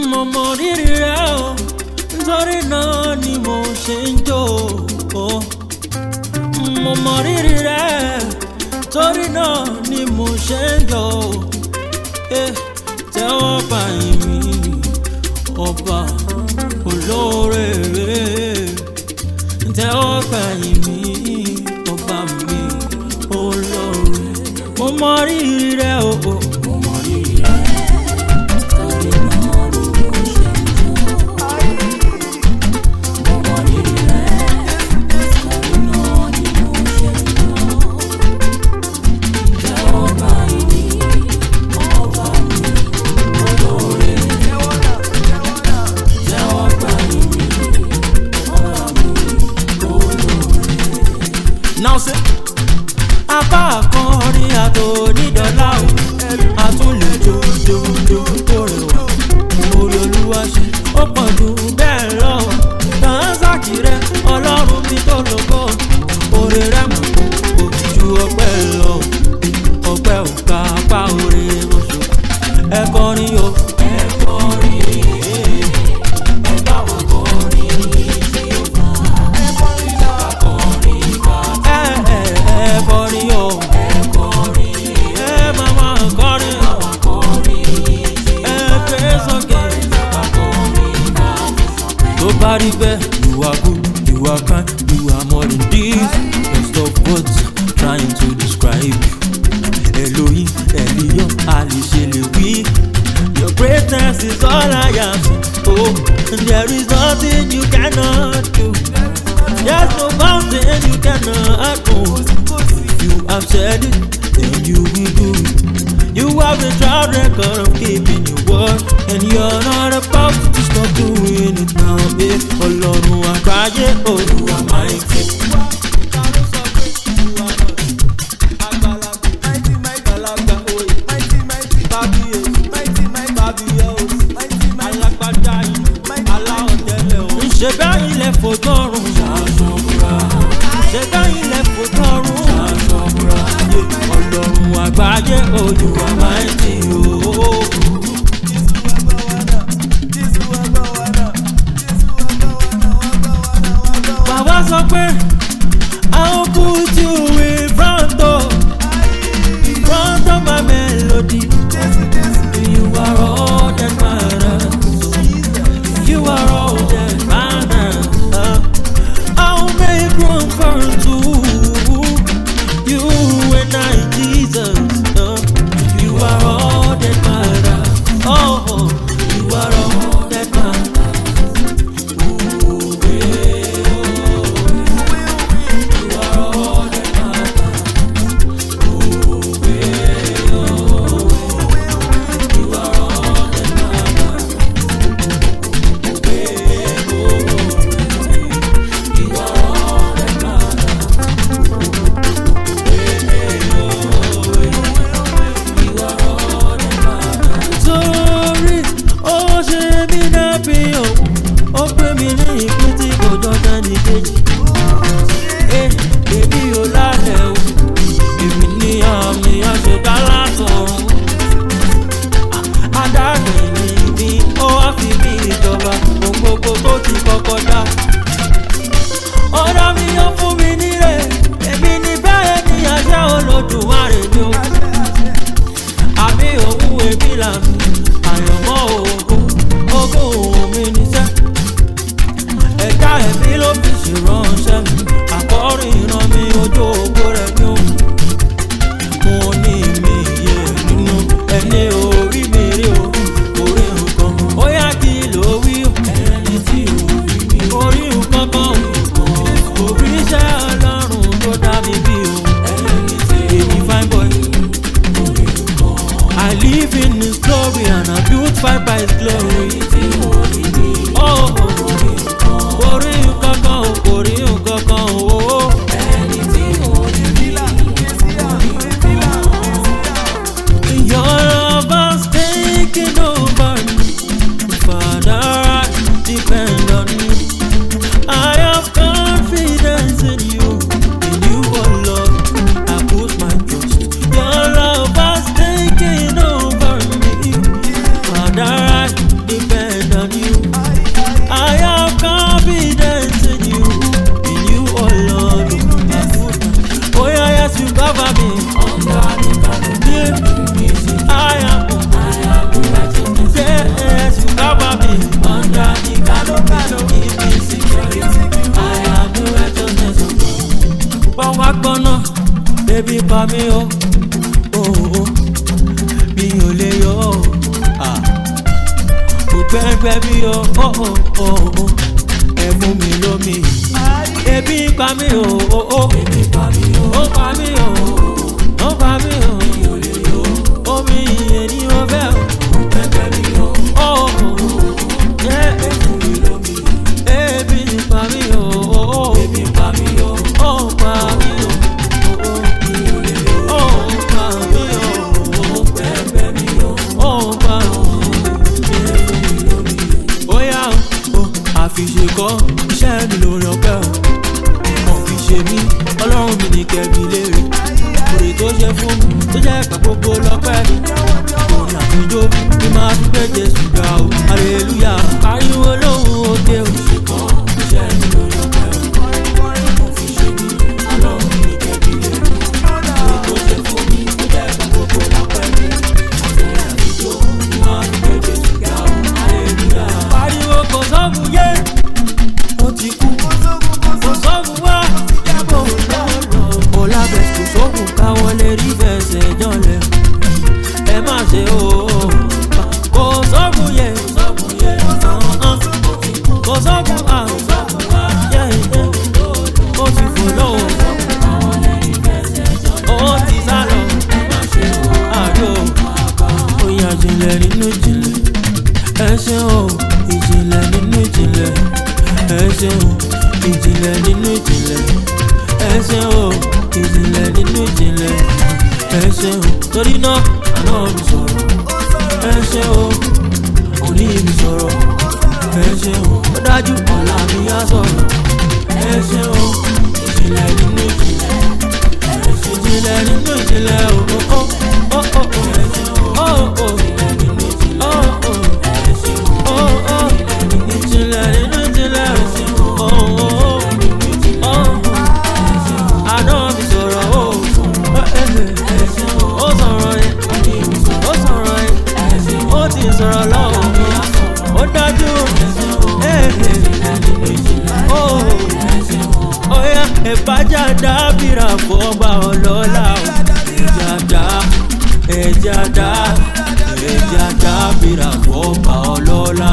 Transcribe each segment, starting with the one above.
mo mọ rírì rẹ o nítorí náà ni mo ṣe ń jó o mo mọ rírì rẹ torí náà ni mo ṣe ń yọ o Eh, tẹ́wọ́ báyìí mi ọba olóore tẹ́wọ́ báyìí mi ọba mi olóore mo mọ rírì rẹ o. o. mo mọ rírì rẹ torí náà ni mo ṣe ń yọ mo mọ rírì rẹ torí náà ni mo ṣe ń yọ tẹ́wọ́ báyìí mi ọba mi olóore tẹ́wọ́ báyìí mi ọba mi olóore. Now say apá àkọrin àtò onídọ́là o àtúnlẹ̀ jòjòjò tó rẹwà orí olúwa ṣe ó pọ̀ jù bẹ́ẹ̀ lọ dánsákì rẹ ọlọ́run mi tó lóko orí rẹ mọ̀ kò ju ọpẹ́ lọ ọpẹ́ ò ká apá orí oṣù ẹ kọrin o ẹ kọrin ẹ bá wọ kọrin tí ó bá ẹ kọrin ká kọrin ká ẹ ẹ ẹ kọrin o ẹ kọrin ẹ mama kọrin mama kọrin ẹ gbé sókè ká kọrin ká tó bá rí bẹ́ẹ̀ you are good you are kind you are more than this best of words trying to describe you. Elohim, Elion, Alice, Lewi. Your greatness is all I am. Oh, and there is nothing you cannot do. There's no mountain you cannot move. You have said it, then you will do it. You have a track record of keeping your word, and you're not about to stop doing it now. Eh, Ọlọ́run àgbáyé, oh, you are mighty. ṣe báyìí lẹ fòtọrùn ṣe báyìí lẹ fòtọrùn ọlọ́run àgbáyé ojú àmáìtì o. bàbá sọ pé I will put you in front of in front of my melody. You are all that matters. You are all that matters. I'll make room for two. You and I, Jesus. You are all o o mi ò lè yọ o kò gbẹ́gbẹ́ bí o o o o ẹ fún mi lómi ebi ń pa mí o o o ebi pa mí o ó pa mí o ó pa mí o mi ò lè yọ omi ìyẹn ni mo fẹ́ o kò gbẹ́gbẹ́ bí o o o yẹ ẹ fún mi lómi ebi ń pa mí o o o ebi pa mí o ó pa mí o o o mi ò lè yọ ó pa mí o ó gbẹ́gbẹ́ mi o ó pa mí o bóyá o àfiṣe kọ́ iṣẹ́ mi lórí ọpẹ́ o kàn fi ṣe mí ọlọ́run mi ní kẹ́bi léèrè òrè tó ṣe fún mi tó jẹ́ ẹ̀ka gbogbo lọ́pẹ́ mi òrìn àtijọ́ ni máa fi gbé jésù ga o hallelujah ariwo lóhùn òde o. iṣẹ́ mi lórí ọpẹ́ o kàn fi ṣe mí ọlọ́run mi ní kẹ́bi léèrè òrè tó ṣe fún mi tó jẹ́ ẹ̀ka gbogbo lọ́pẹ́ mi òrìn àtijọ́ ni máa fi gbé jésù ga o hallelujah. pariwo kò sọ́gun yé ó ti kú kò sọ́gun wá yàgò lọ́rọ̀. ọ̀làbẹ̀ kò sókun káwọn lè rí fẹsẹ̀ jọlẹ̀ ẹ má ṣe o kò sọ́gun yẹ kò sọ́gun à yẹ ẹ ó ti fò lọ́wọ́ ó ti sá lọ àjò oyè àjìnlẹ̀ nínú ìjìnlẹ̀ ẹ ṣeun o ìjìnlẹ̀ nínú ìjìnlẹ̀ ẹ ṣeun ìjìnlẹ̀ nínú ìjìnlẹ̀ ẹ ṣeun o ìjìnlẹ̀ nínú ìjìnlẹ̀ ẹ ṣeun torí náà àná mi sọ̀rọ̀ ẹ ṣeun òní mi sọ̀rọ̀ ẹ ṣeun ó dájú ọ̀la mi á sọ̀rọ̀ ẹ ṣeun ìjìnlẹ̀ nínú ìjìnlẹ̀ ìjìnlẹ̀ nínú ìjìnlẹ̀ o o o o o o o o o o o ìjìnlẹ̀ nínú ìjìnlẹ̀ o o o àná mi sọ̀rọ̀ o ó sọ̀rọ̀ yẹn ó sọ̀rọ̀ yẹn ó ti sọ̀rọ̀ lọ́wọ́ ó dájú oya ẹ̀bájà dábìrà fọ́ba ọlọ́lá o ẹ̀jà dá ẹ̀jà dá ẹ̀jà dábìrà fọ́ba ọlọ́lá.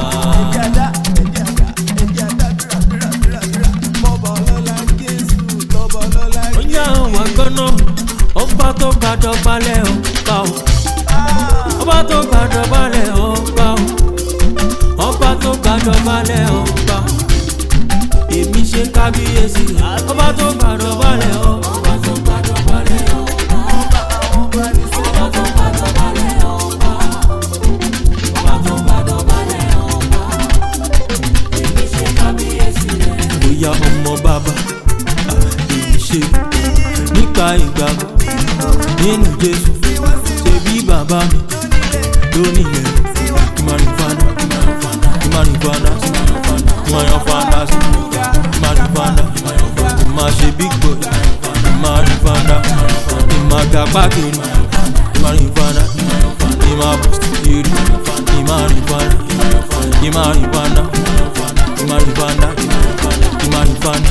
Oya wà gbọ́nà ọba tó gbàdọ̀ balẹ̀ ọba o ọba tó gbàdọ̀ balẹ̀ ọba o ọba tó gbàdọ̀ balẹ̀ ọba o èmi ṣe kábíyèsí ọba tó gbàdọ̀ balẹ̀ ọba tó gbàdọ̀ balẹ̀ ọba ọba tó gbàdọ̀ balẹ̀ ọba ọba tó gbàdọ̀ balẹ̀ ọba èmi ṣe kábíyèsí rẹ̀. bóyá ọmọ bàbá èmi ṣe nípa ìgbàgbọ́ nínú jésù ṣe bí bàbá mi lónìí rẹ̀ ìmọ̀rìnfàdà ìmọ̀rìnfàdà ìmọ̀rìnfàdà ìmọ̀rìnfàdà ìmọ̀ ṣe big boy ìmọ̀rìnfàdà ìmọ̀ gàpá kiri ìmọ̀rìnfàdà ìmọ̀ bùsùn kiri ìmọ̀rìnfàdà ìmọ̀rìnfàdà ìmọ̀rìnfàdà ìmọ̀rìnfàdà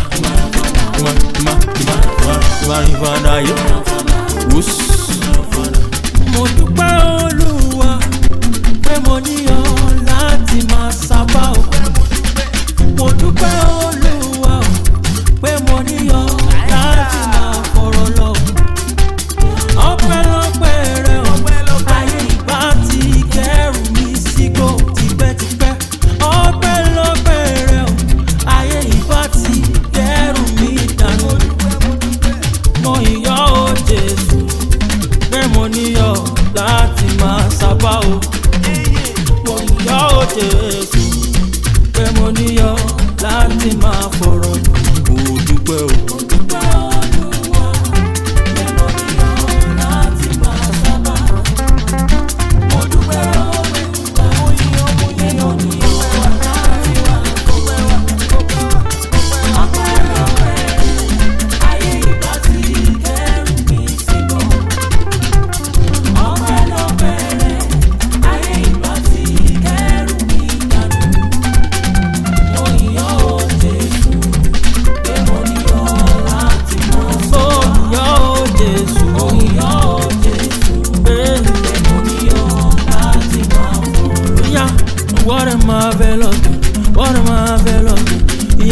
ìmọ̀rìnfàdà yẹ wùsù. mo dúpẹ́ olúwa pé mo níyọ láti máa sábà o. mo dúpẹ́ olúwa pé mo níyọ láti máa fọ̀rọ̀ lọ. ọpẹ́lọpẹ́ rẹ o ayé ìbá ti kẹrù mi sígbó tipẹ́tipẹ́. ọpẹ́lọpẹ́ rẹ o ayé ìbá ti kẹrù mi dànù. mo yọ ó jésù pé mo níyọ láti máa sábà o. mo yọ ó jésù pé mo níyọ láti máa fọ̀rọ̀ lọ. mo dúpẹ́ o.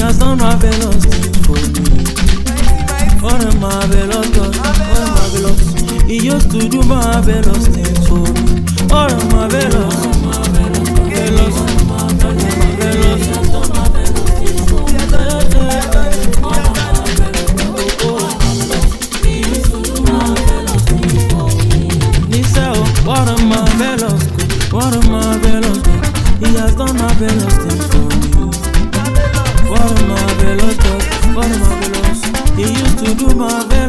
has done marvelous things for me. What a marvelous God, what a marvelous. He used to do marvelous things for me. What a marvelous, marvelous, marvelous. Nisa, oh, what a marvelous God, what a marvelous God. He has done marvelous things for me. What a marvelous God, what a marvelous. He used to do marvelous.